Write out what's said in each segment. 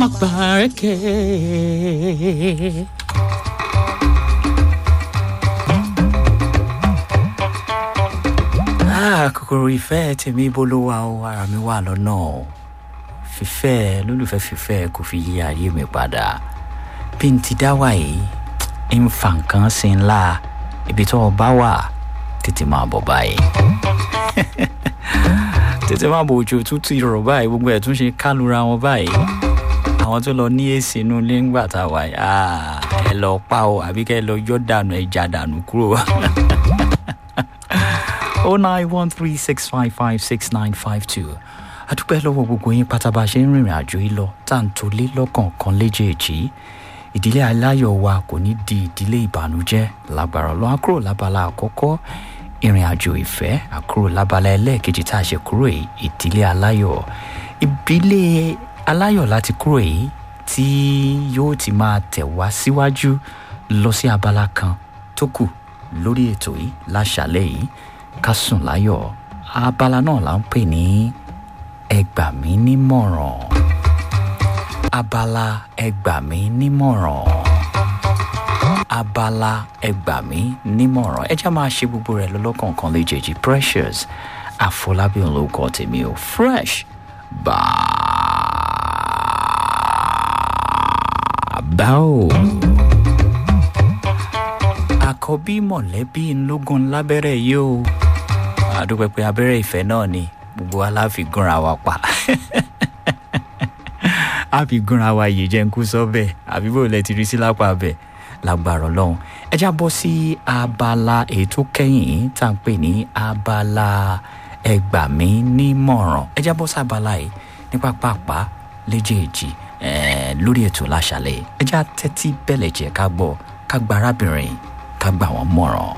má parẹ́kẹ́. Ah, kòkòrò ìfẹ́ tèmi bó ló wà ó ara mi wà lọ́nà o fífẹ́ lólùfẹ́ fífẹ́ kò fi yí ayé mi padà bí n ti dá wà yìí ń fa nǹkan sí ńlá ibi tó o bá wà tètè máa bọ̀ báyìí tètè máa bọ̀ òjò tútù ìrọ̀ báyìí gbogbo ẹ̀ tún ṣe kálura wọn báyìí àwọn tó lọ ní èsì inú ilé ńgbà tá a wà yìí ah, ẹ lọ pa o àbí kẹ́ ẹ lọ yọ dànù ẹ já dànù kúrò. 09136556952 àdúpẹ́ lọ́wọ́ gbogbo yín pátá bá a ṣe ń rìnrìn àjò yìí lọ tá à ń tolé lọ́kọ̀ọ̀kan léjèèjì ìdílé aláyọ̀ wa kò ní di ìdílé ìbànújẹ́ lágbára ọlọ́run àkúrò lábala àkọ́kọ́ ìrìn àjò ìfẹ́ àkúrò lábala ẹlẹ́ẹ̀kejì tá a ṣe kúrò yìí ìdílé aláyọ̀ ìbílẹ̀ aláyọ̀ láti kúrò yìí tí yóò ti máa tẹ̀ wá síwájú lọ sí abala kan tó kù lórí ètò yìí láṣàlẹ̀ yìí ká sùn láyọ̀ abala náà là ń pè ní ẹgbà mí nímọ̀ràn abala ẹgbà mí nímọ̀ràn abala ẹgbà mí nímọ̀ràn ẹ já máa ṣe gbogbo rẹ̀ lọ́lọ́kọ̀ọ̀kan léjèèjì precious àfọlábí olóko tèmi ò fresh bàbá o àkọ́bí mọ̀lẹ́bí ńlógún lábẹ́rẹ́ yìí o àdúpẹ́ pé abẹ́rẹ́ ìfẹ́ náà ni gbogbo wa la fi gúnra wa pa a fi gúnra wa yìí jẹ́ ń kú sọ́bẹ̀ àbí bò lẹ ti rí sí lápá bẹ̀ lágbára ọlọ́run ẹ já bọ́ sí abala èyí tó kẹ́yìn tá à ń pè ní abala ẹgbà mí nímọ̀ràn ẹ já bọ́ sí abala yìí ní pápápá léjèèjì lórí ètò láṣàlẹ̀ ẹ já tẹ́tí bẹ̀lẹ̀ jẹ́ ká gbọ́ ká gba arábìnrin ká gbà wọ́n mọ̀ràn.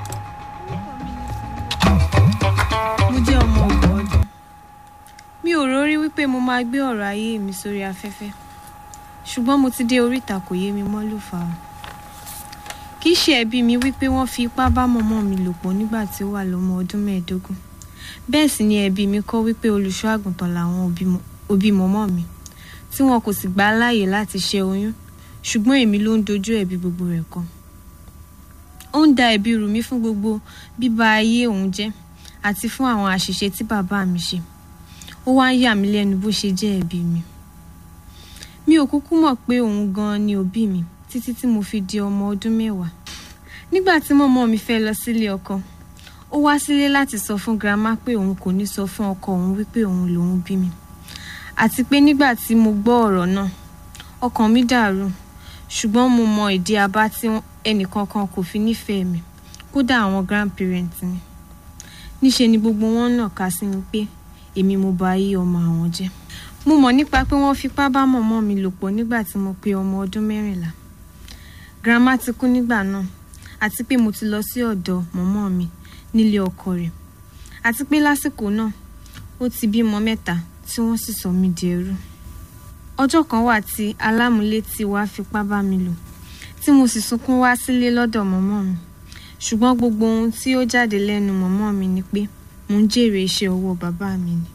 mo jẹ́ ọmọ ọgbọ̀n ọdún mi ò rórí wípé mo máa gbé ọ̀rọ̀ ayé mi sórí afẹ́fẹ́ ṣùgbọ́n mo ti dé oríta kò yé mi mọ́ ló fà á kì í ṣe ẹ̀bi mi wípé wọ́n fi ipá bá mọ̀mọ́ mi lò pọ̀ nígbà tí ó wà lọ́mọ ọdún mẹ́ẹ̀ẹ́dógún bẹ́ẹ̀ sì ni ẹ̀bi mi kọ́ wípé olùṣọ́ àgùntàn làwọn òbí mọ̀mọ́ mi tí wọn kò sì gbà á láàyè láti ṣe oyún ṣùgbọ́n èmi ló ń dojú ẹ̀bi gbogbo rẹ̀ kọ ó ń da ẹ̀bi rù mí fún gbogbo bíba ayé òun jẹ́ àti fún àwọn àṣìṣe tí bàbá mi ṣe ó wá ń yà mí lẹ́nu bó ṣe jẹ́ ẹ̀bi mi mi ò kúkú mọ̀ pé òun gan-an ni òbí mi títí tí mo fi di ọmọ ọdún mẹ́wàá nígbà tí mọ́mọ́ mi fẹ́ lọ sílé ọkọ ó wá sílé láti sọ fún girama pé òun kò ní sọ fún ọkọ òun wípé òun lòun bí mi àti pé nígbà tí mo gbọ́ ọ̀rọ̀ náà ọkàn mi dàrú ṣùgbọ́n mo mọ ìdí abá tí ẹnìkankan kò fi nífẹ̀ẹ́ mi kódà àwọn grandparents mi níṣe ni gbogbo wọn náà kà sí mi pé èmi mo bà ayé ọmọ àwọn jẹ́ mo mọ̀ nípa pé wọ́n fipá bá mọ̀mọ́ mi lò pọ̀ nígbà tí mo pé ọmọ ọdún mẹ́rìnlá grandma ti kú nígbà náà àti pé mo ti lọ sí ọ̀dọ̀ mọ̀mọ́ mi nílé ọkọ rẹ̀ àti pé lásìkò náà ó ti bímọ mẹ́ta tí wọ́n sì sọ mí di ẹrú ọjọ́ kan wà tí alámúlétì wa fipá bá mi lò tí mo sì sunkún wá sílé lọ́dọ̀ mọ̀mọ́ mi ṣùgbọ́n gbogbo ohun tí ó jáde lẹ́nu mọ̀mọ́ mi ni pé mò ń jèrè iṣẹ́ ọwọ́ bàbá mi ni